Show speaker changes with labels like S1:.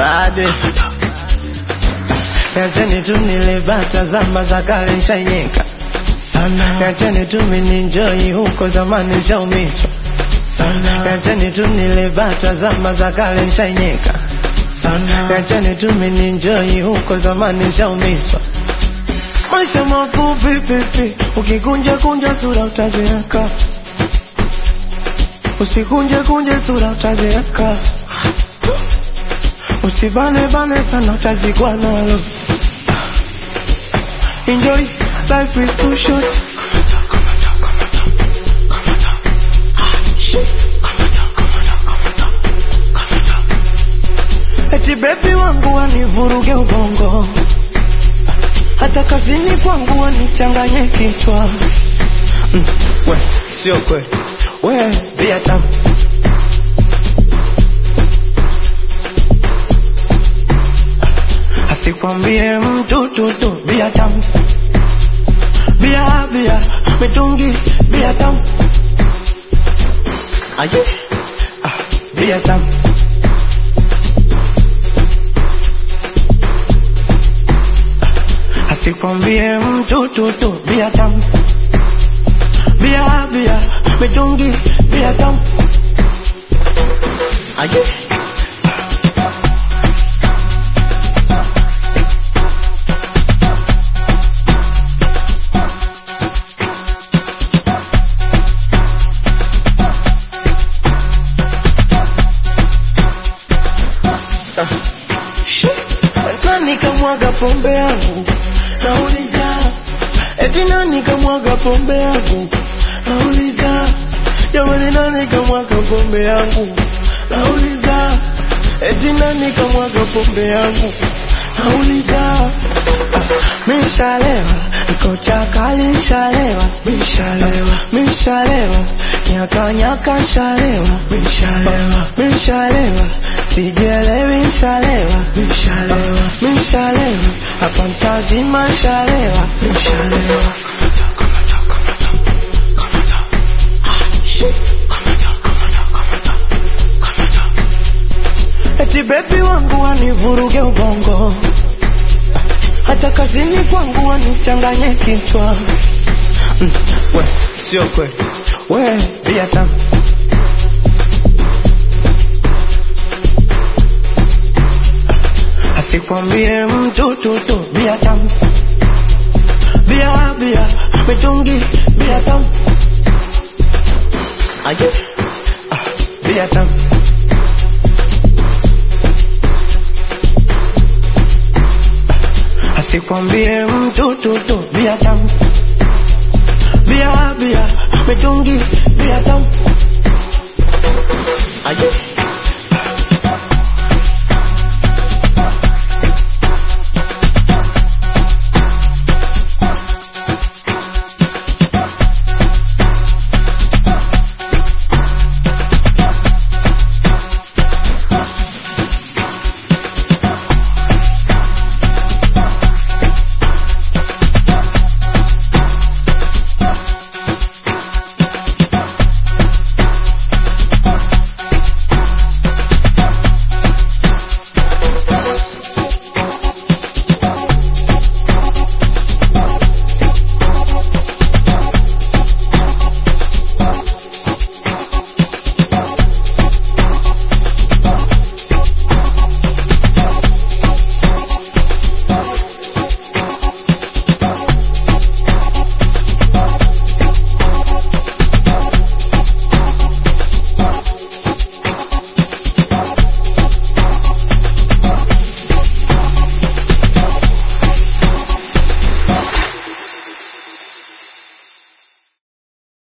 S1: bade Niacheni tu nilibata zama za kale nshanyeka sana, niacheni tu mininjoi huko zamani nshaumiswa sana, niacheni tu nilibata zama za kale nshanyeka sana, niacheni tu mininjoi huko zamani nshaumiswa maisha mafupi pipi, ukikunja kunja sura utazeeka, usikunje kunje sura utazeeka, usibane bane sana utazikwa nalo. Enjoy life is too short. Eti bebi wangu wanivuruge ubongo, hata kazini kwangu wanichanganye kichwa. Mm, we, sio kweli, we bia tamu asikwambie mtu tutu bia tamu bia bia mitungi bia tamu aye ah, bia tamu asikwambie mtu tutu bia tamu bia bia mitungi bia tamu aye nani kamwaga pombe yangu nauliza eti nani kamwaga pombe yangu nauliza jamani nani kamwaga pombe yangu nauliza eti nani kamwaga pombe yangu nauliza mishalewa niko chakali nshalewa mishalewa mishalewa nyaka nyaka nshalewa mishalewa mishalewa sijielewi nshalewa mishalewa mishalewa hapa mtazima nshalewa mishalewa eti bebi wangu wanivuruge ubongo hata kazini kwangu wanichanganye kichwa mm, we sio kweli we bia tamu asikwambie mtu tutu bia tamu bia bia mitungi bia tamu aye ah, bia tamu asikwambie mtu tutu bia tamu bia bia mitungi bia tamu aye